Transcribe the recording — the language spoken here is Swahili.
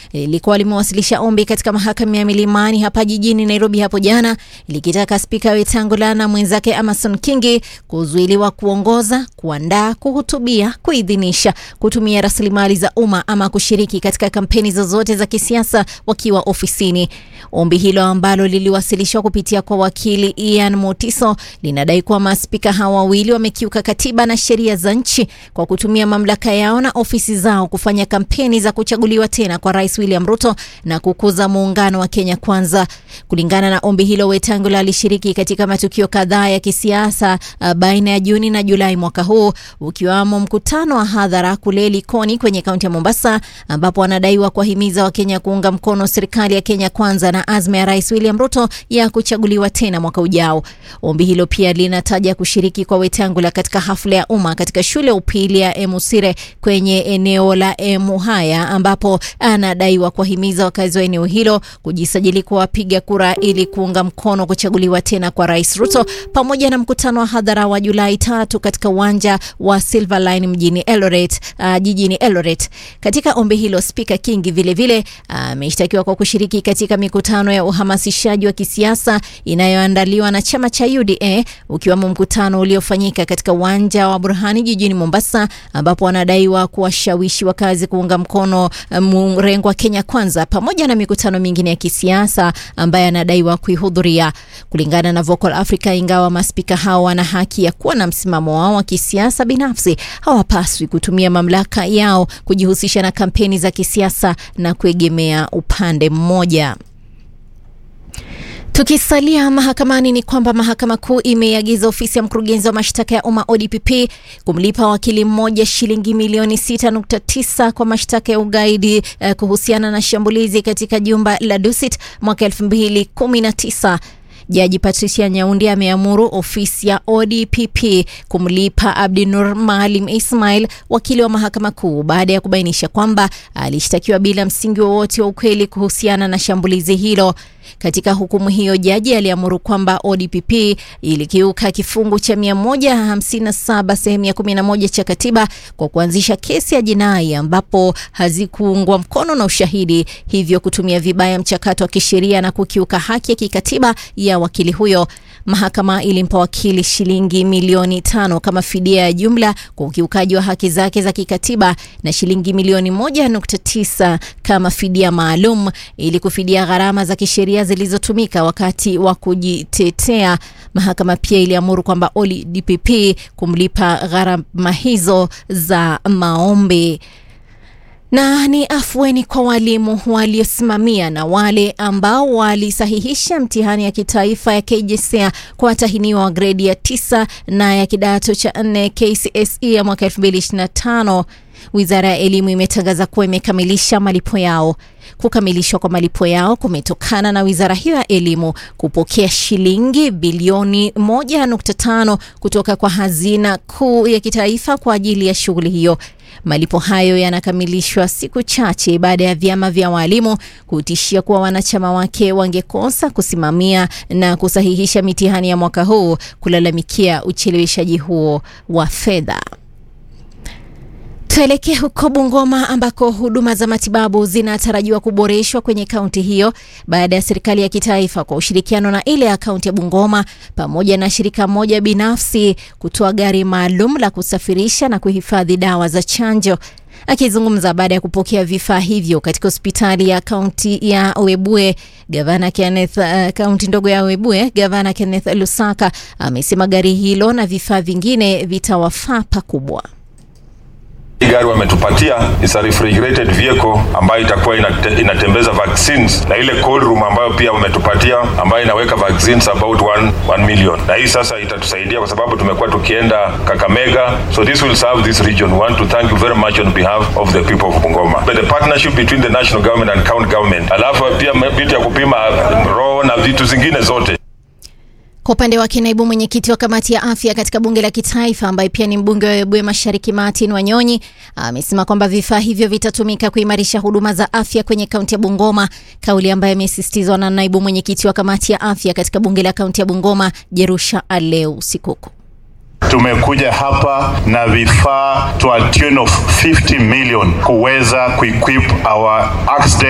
lilikuwa limewasilisha ombi katika mahakama ya Milimani hapa jijini Nairobi hapo jana likitaka spika Wetangula na mwenzake Amason Kingi kuzuiliwa kuongoza, kuandaa, kuhutubia, kuidhinisha, kutumia rasilimali za umma ama kushiriki katika kampeni zozote za kisiasa wakiwa ofisini. Ombi hilo ambalo liliwasilishwa kupitia kwa wakili Ian Motiso linadai kuwa maspika hawa wawili wamekiuka katiba na sheria za nchi kwa kutumia mamlaka yao na ofisi zao kufanya kampeni za kuchaguliwa tena kwa Rais William Ruto na kukuza muungano wa Kenya Kwanza. Kulingana na ombi hilo, Wetangula alishiriki katika matukio kadhaa ya kisiasa uh, baina ya Juni na Julai mwaka huu, ukiwamo mkutano wa hadhara kule Likoni kwenye kaunti ya Mombasa, ambapo anadaiwa kuwahimiza Wakenya kuunga mkono serikali ya Kenya Kwanza na azma ya Rais William Ruto ya kuchaguliwa tena mwaka ujao. Ombi hilo pia linataja kushiriki kwa Wetangula katika hafla ya umma katika shule ya upili ya Emusire kwenye eneo la Emuhaya, ambapo anadaiwa kuwahimiza wakazi wa eneo hilo kujisajili kwa wapiga kura ili kuunga mkono kuchaguliwa tena kwa Rais Ruto, pamoja na mkutano wa hadhara wa Julai tatu katika uwanja wa Silverline mjini Eldoret, uh, jijini Eldoret. Katika ombi hilo, Spika Kingi vilevile ameshtakiwa uh, kwa kushiriki katika mikutano ya uhamasishaji wa kisiasa inayoandaliwa na chama cha UDA ukiwamo mkutano uliofanyika katika uwanja wa Burhani jijini Mombasa, ambapo anadaiwa kuwashawishi wakazi kuunga mkono mrengo wa Kenya Kwanza, pamoja na mikutano mingine ya kisiasa ambaye anadaiwa kuihudhuria. Kulingana na Vocal Africa, ingawa maspika hao wana haki ya kuwa na msimamo wao wa kisiasa binafsi, hawapaswi kutumia mamlaka yao kujihusisha na kampeni za kisiasa na kuegemea upande mmoja. Tukisalia mahakamani ni kwamba mahakama kuu imeiagiza ofisi ya mkurugenzi wa mashtaka ya umma ODPP kumlipa wakili mmoja shilingi milioni 6.9 kwa mashtaka ya ugaidi eh, kuhusiana na shambulizi katika jumba la Dusit mwaka 2019. Jaji Patricia Nyaundi ameamuru ofisi ya ODPP kumlipa Abdinur Maalim Ismail, wakili wa mahakama kuu, baada ya kubainisha kwamba alishtakiwa bila msingi wowote wa ukweli kuhusiana na shambulizi hilo. Katika hukumu hiyo, jaji aliamuru kwamba ODPP ilikiuka kifungu cha 157 sehemu ya 11 cha katiba kwa kuanzisha kesi ya jinai ambapo hazikuungwa mkono na ushahidi, hivyo kutumia vibaya mchakato wa kisheria na kukiuka haki ya kikatiba ya wakili huyo. Mahakama ilimpa wakili shilingi milioni tano kama fidia ya jumla kwa ukiukaji wa haki zake za kikatiba na shilingi milioni moja nukta tisa kama fidia maalum ili kufidia gharama za kisheria zilizotumika wakati wa kujitetea. Mahakama pia iliamuru kwamba ODPP kumlipa gharama hizo za maombi na ni afueni kwa walimu waliosimamia na wale ambao walisahihisha mtihani ya kitaifa ya KJSEA kwa watahiniwa wa gredi ya tisa na ya kidato cha nne KCSE ya mwaka 2025. Wizara ya Elimu imetangaza kuwa imekamilisha malipo yao. Kukamilishwa kwa malipo yao kumetokana na wizara hiyo ya elimu kupokea shilingi bilioni 1.5 kutoka kwa hazina kuu ya kitaifa kwa ajili ya shughuli hiyo. Malipo hayo yanakamilishwa siku chache baada ya vyama vya walimu kutishia kuwa wanachama wake wangekosa kusimamia na kusahihisha mitihani ya mwaka huu kulalamikia ucheleweshaji huo wa fedha. Tuelekee huko Bungoma ambako huduma za matibabu zinatarajiwa kuboreshwa kwenye kaunti hiyo baada ya serikali ya kitaifa kwa ushirikiano na ile ya kaunti ya Bungoma pamoja na shirika moja binafsi kutoa gari maalum la kusafirisha na kuhifadhi dawa za chanjo. Akizungumza baada ya kupokea vifaa hivyo katika hospitali ya kaunti ya Webuye, gavana Kenneth, uh, kaunti ndogo ya Webuye, gavana Kenneth Lusaka amesema gari hilo na vifaa vingine vitawafaa pakubwa. Hii gari wametupatia is a refrigerated vehicle ambayo itakuwa inate, inatembeza vaccines na ile cold room ambayo pia wametupatia ambayo inaweka vaccines about 1, 1 million, na hii sasa itatusaidia kwa sababu tumekuwa tukienda Kakamega, so this will serve this region. We want to thank you very much on behalf of the people of Bungoma. But the partnership between the national government and county government, alafu pia vitu ya kupima roho na vitu zingine zote Kwa upande wake naibu mwenyekiti wa kamati ya afya katika bunge la kitaifa ambaye pia ni mbunge wa Webuye Mashariki Martin Wanyonyi amesema kwamba vifaa hivyo vitatumika kuimarisha huduma za afya kwenye kaunti ya Bungoma, kauli ambayo imesisitizwa na naibu mwenyekiti wa kamati ya afya katika bunge la kaunti ya Bungoma Jerusha Aleu Sikuku. Tumekuja hapa na vifaa to a tune of 50 million kuweza kuequip our accident